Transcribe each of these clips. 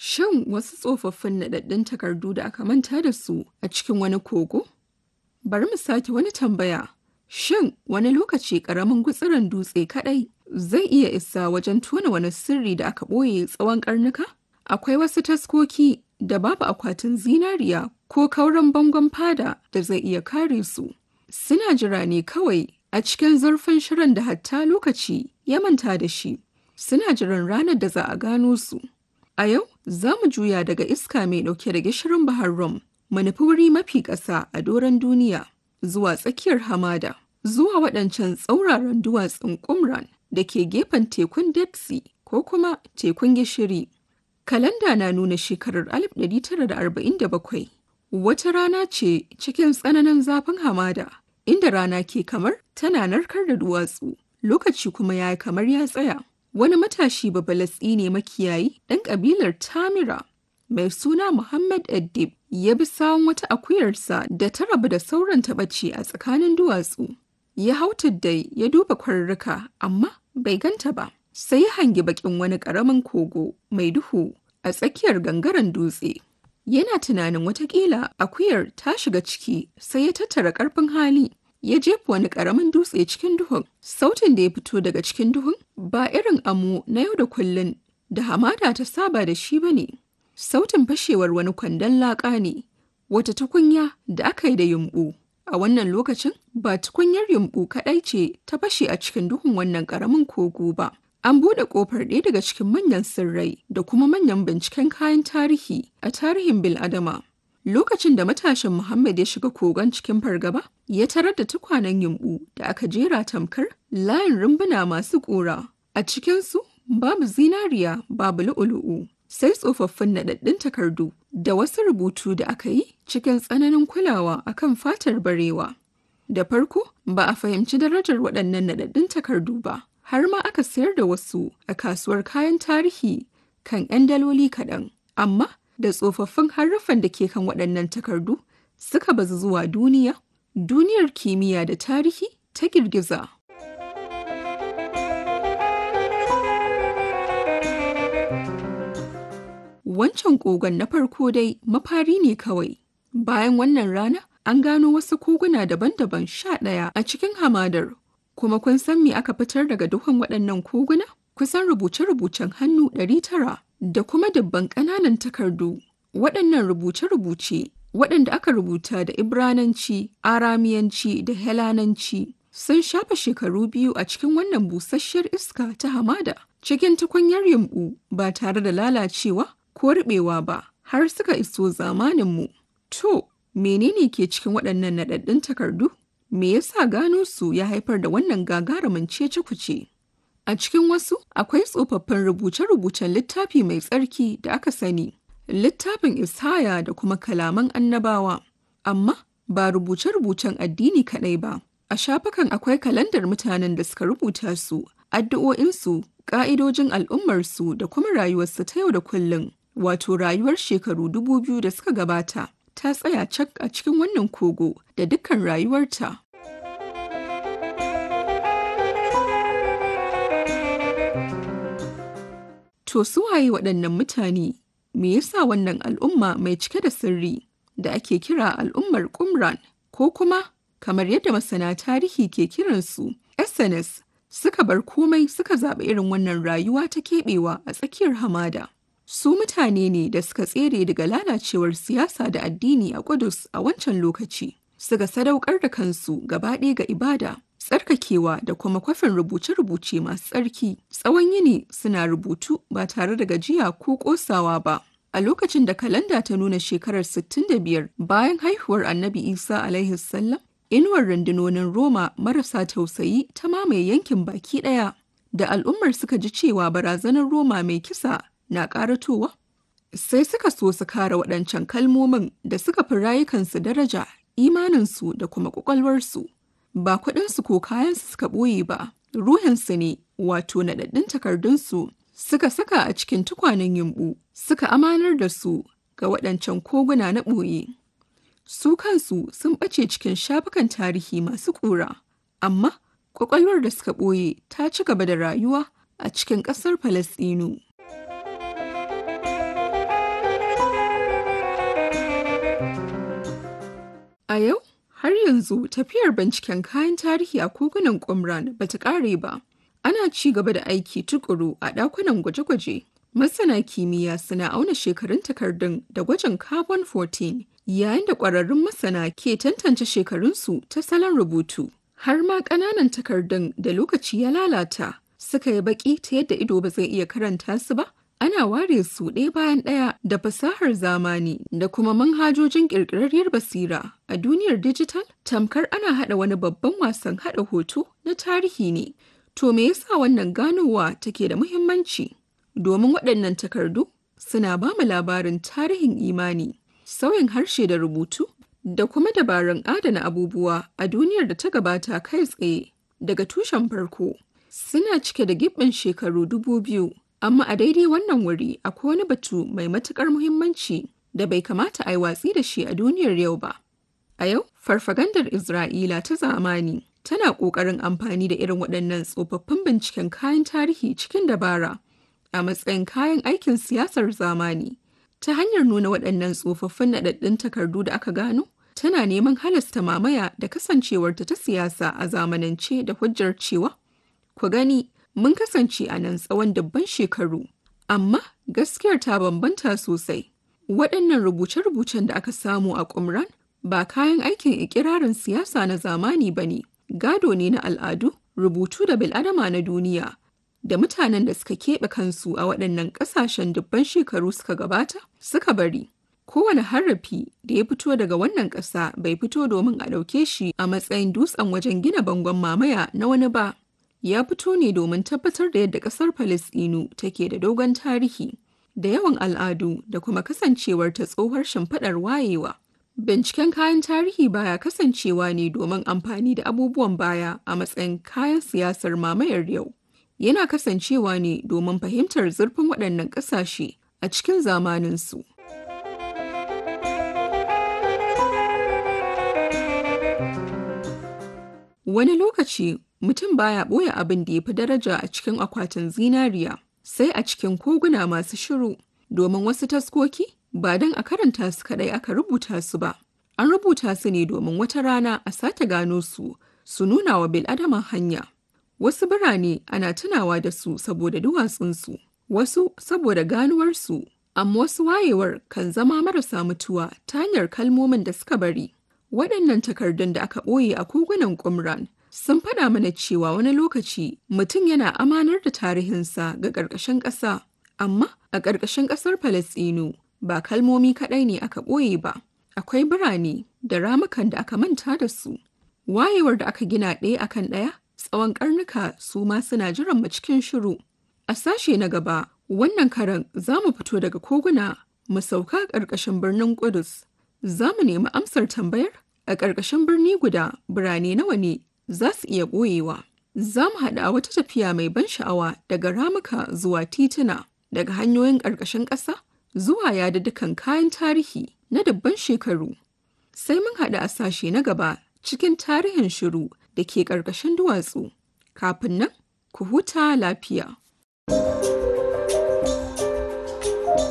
Shin wasu tsofaffin naɗaɗɗun takardu da aka manta da su a cikin wani kogo? Bari mu sake wani tambaya. Shin wani lokaci ƙaramin gutsiren dutse kaɗai zai iya isa wajen tona wani sirri da aka ɓoye tsawon ƙarnuka? Akwai wasu taskoki da babu akwatin zinariya ko kauran bangon fada da zai iya kare su. Suna jira ne kawai a cikin zurfin shirin da hatta lokaci ya manta da shi. Suna jiran ranar da za a gano su. A yau za mu juya daga iska mai ɗauke da gishirin Bahar Rum, mu nufi wuri mafi ƙasa a doron duniya, zuwa tsakiyar hamada, zuwa waɗancan tsauraran duwatsun Qumran da ke gefen tekun Dead Sea ko kuma tekun gishiri. Kalanda na nuna shekarar 1947. Wata rana ce cikin tsananin zafin hamada, inda rana ke kamar tana narkar da duwatsu, lokaci kuma ya yi kamar ya tsaya. Wani matashi babalatsi ne makiyayi ɗan ƙabilar Tamira mai suna Muhammad Addib ya bi sawun wata akuyarsa da ta rabu da sauran taɓaci a tsakanin duwatsu. Ya hau tuddai ya duba kwarurruka amma bai ganta ba. Sai ya hangi bakin wani ƙaramin kogo mai duhu a tsakiyar gangaren dutse. Yana tunanin watakila akuyar ta shiga ciki sai ya tattara ƙarfin hali ya jefa wani ƙaramin dutse cikin duhun. Sautin da ya fito daga cikin duhun ba irin amo na yau da kullun da hamada ta saba da shi ba ne. Sautin fashewar wani kwandon laƙa ne, wata tukunya da aka yi da yumɓu. A wannan lokacin ba tukunyar yumɓu kaɗai ce ta fashe a cikin duhun wannan ƙaramin kogo ba. An buɗe ƙofar ɗaya daga cikin manyan sirrai da kuma manyan binciken kayan tarihi a tarihin bil'adama. Lokacin da matashin Muhammad ya shiga kogon cikin fargaba, ya tarar da tukwanen yumɓu da aka jera tamkar layin rumbuna masu ƙura. A cikinsu babu zinariya babu lu'ulu'u, sai tsofaffin naɗaɗɗun takardu da wasu rubutu da aka yi cikin tsananin kulawa akan fatar barewa. Da farko ba a fahimci darajar waɗannan naɗaɗɗun takardu ba, har ma aka sayar da wasu a kasuwar kayan tarihi kan 'yan daloli kaɗan. Amma da tsofaffin harufan da ke kan waɗannan takardu suka bazu zuwa duniya, duniyar kimiyya da tarihi ta girgiza. Wancan kogon na farko dai mafari ne kawai. Bayan wannan rana, an gano wasu koguna daban-daban sha ɗaya a cikin hamadar. Kuma kun san me aka fitar daga duhun waɗannan koguna? Kusan rubuce-rubucen hannu ɗari tara da kuma dubban ƙananan takardu. Waɗannan rubuce-rubuce waɗanda aka rubuta da Ibrananci, Aramiyanci da Helananci sun shafa shekaru biyu a cikin wannan busasshiyar iska ta hamada cikin tukunyar yumɓu ba tare da lalacewa ko riɓewa ba har suka iso zamaninmu. To, menene ke cikin waɗannan naɗaɗɗun takardu? Me yasa gano su ya haifar da wannan gagarumin cece kuce? A cikin wasu akwai tsofaffin rubuce-rubucen littafi mai tsarki da aka sani, littafin Ishaya da kuma kalaman annabawa, amma ba rubuce-rubucen addini kaɗai ba. A shafukan akwai kalandar mutanen da suka rubuta su, addu'o'insu, ƙa'idojin al'ummarsu da kuma rayuwarsu ta yau da kullum, wato rayuwar shekaru dubu biyu da suka gabata. Ta tsaya cak a cikin wannan kogo da dukkan rayuwarta. To su waye waɗannan mutane? Me yasa wannan al'umma mai cike da sirri da ake kira al'ummar Qumran ko kuma kamar yadda masana tarihi ke kiransu SNS suka bar komai suka zaɓi irin wannan rayuwa ta keɓewa a tsakiyar hamada. Su mutane ne da suka tsere daga lalacewar siyasa da addini a Kudus a wancan lokaci. Suka sadaukar da kansu gaba ɗaya ga ibada, tsarkakewa da kuma kwafin rubuce-rubuce masu tsarki. Tsawon yini suna rubutu ba tare da gajiya ko ƙosawa ba. A lokacin da kalanda ta nuna shekarar 65 bayan haihuwar Annabi Isa alaihi salam, inuwar rundunonin Roma marasa tausayi ta mamaye yankin baki ɗaya. Da al'ummar suka ji cewa barazanar Roma mai kisa na ƙaratowa? Sai suka so su kare waɗancan kalmomin da suka fi rayukansu daraja, imaninsu da kuma ƙwaƙwalwarsu. Ba kuɗinsu ko kayansu suka ɓoye ba, ruhinsu ne, wato naɗaɗɗun takardunsu suka saka a cikin tukwanen yumɓu, suka amanar da su ga waɗancan koguna na ɓoye. Su kansu sun ɓace cikin shafukan tarihi masu ƙura, amma ƙwaƙwalwar da suka ɓoye ta ci gaba da rayuwa a cikin ƙasar Falasɗinu. A yau, har yanzu tafiyar binciken kayan tarihi a kogunan Qumran ba ta ƙare ba. Ana ci gaba da aiki tukuru a ɗakunan gwaje-gwaje. Masana kimiyya suna auna shekarun takardun da gwajin carbon 14 yayin da ƙwararrun masana ke tantance shekarunsu ta salon rubutu. Har ma ƙananan takardun da lokaci ya lalata suka yi baƙi ta yadda ido ba zai iya karanta su ba. Ana ware su ɗaya bayan ɗaya da fasahar zamani da kuma manhajojin ƙirƙirarriyar basira a duniyar dijital tamkar ana haɗa wani babban wasan haɗa hoto na tarihi ne. To me yasa wannan ganowa take da muhimmanci? Domin waɗannan takardu suna ba mu labarin tarihin imani, sauyin harshe da rubutu, da kuma dabarun adana abubuwa a duniyar da ta gabata kai tsaye daga tushen farko. Suna cike da gibbin shekaru dubu biyu, amma a daidai wannan wuri akwai wani batu mai matuƙar muhimmanci da bai kamata a yi watsi da shi a duniyar yau ba. A yau, farfagandar Isra'ila ta zamani tana ƙoƙarin amfani da irin waɗannan tsofaffin binciken kayan tarihi cikin dabara a matsayin kayan aikin siyasar zamani. Ta hanyar nuna waɗannan tsofaffin naɗaɗɗun takardu da aka gano, tana neman halasta mamaya da kasancewarta ta siyasa a zamanance da hujjar cewa, ku gani, mun kasance a nan tsawon dubban shekaru, amma gaskiyar ta bambanta sosai. Waɗannan rubuce-rubucen da aka samu a Qumran ba kayan aikin ikirarin siyasa na zamani ba ne, gado ne na al'adu, rubutu da bil'adama na duniya, da mutanen da suka keɓe kansu a waɗannan ƙasashen dubban shekaru suka gabata suka bari. Kowane harafi da ya fito daga wannan ƙasa bai fito domin a ɗauke shi a matsayin dutsen wajen gina bangon mamaya na wani ba. Ya fito ne domin tabbatar da yadda ƙasar Falasɗinu take da dogon tarihi, da yawan al'adu da kuma kasancewar ta tsohuwar shimfiɗar wayewa. Binciken kayan tarihi baya kasancewa ne domin amfani da abubuwan baya a matsayin kayan siyasar mamayar yau. Yana kasancewa ne domin fahimtar zurfin waɗannan ƙasashe a cikin zamaninsu. Wani lokaci mutum baya ɓoye abin da ya fi daraja a cikin akwatin zinariya, sai a cikin koguna masu shiru, domin wasu taskoki ba don a karanta su kaɗai aka rubuta su ba. An rubuta su ne domin wata rana a sake gano su, su nuna wa bil'adama hanya. Wasu birane ana tunawa da su saboda duwatsunsu, wasu saboda ganuwarsu, amma wasu wayewar kan zama marasa mutuwa ta hanyar kalmomin da suka bari. Waɗannan takardun da aka ɓoye a kogunan Qumran sun faɗa mana cewa wani lokaci mutum yana amanar da tarihinsa ga ƙarƙashin ƙasa, amma a ƙarƙashin ƙasar Falasɗinu ba kalmomi kaɗai ne aka ɓoye ba, akwai birane da ramukan da aka manta da su. Wayewar da aka gina ɗaya akan ɗaya tsawon ƙarnuka su ma suna jiran mu cikin shiru. A sashe na gaba, wannan karan za mu fito daga koguna mu sauka ƙarƙashin birnin Ƙudus. Za mu nemi amsar tambayar a ƙarƙashin birni guda birane nawa ne za su iya ɓoyewa. Za mu haɗa a wata tafiya mai ban sha'awa daga ramuka zuwa tituna, daga hanyoyin ƙarƙashin ƙasa zuwa yaduddukan kayan tarihi na dubban shekaru. Sai mun haɗu a sashe na gaba cikin tarihin shiru da ke ƙarƙashin duwatsu. Kafin nan, ku huta lafiya.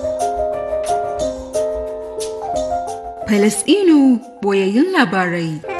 Falasɗinu boyayyun labarai.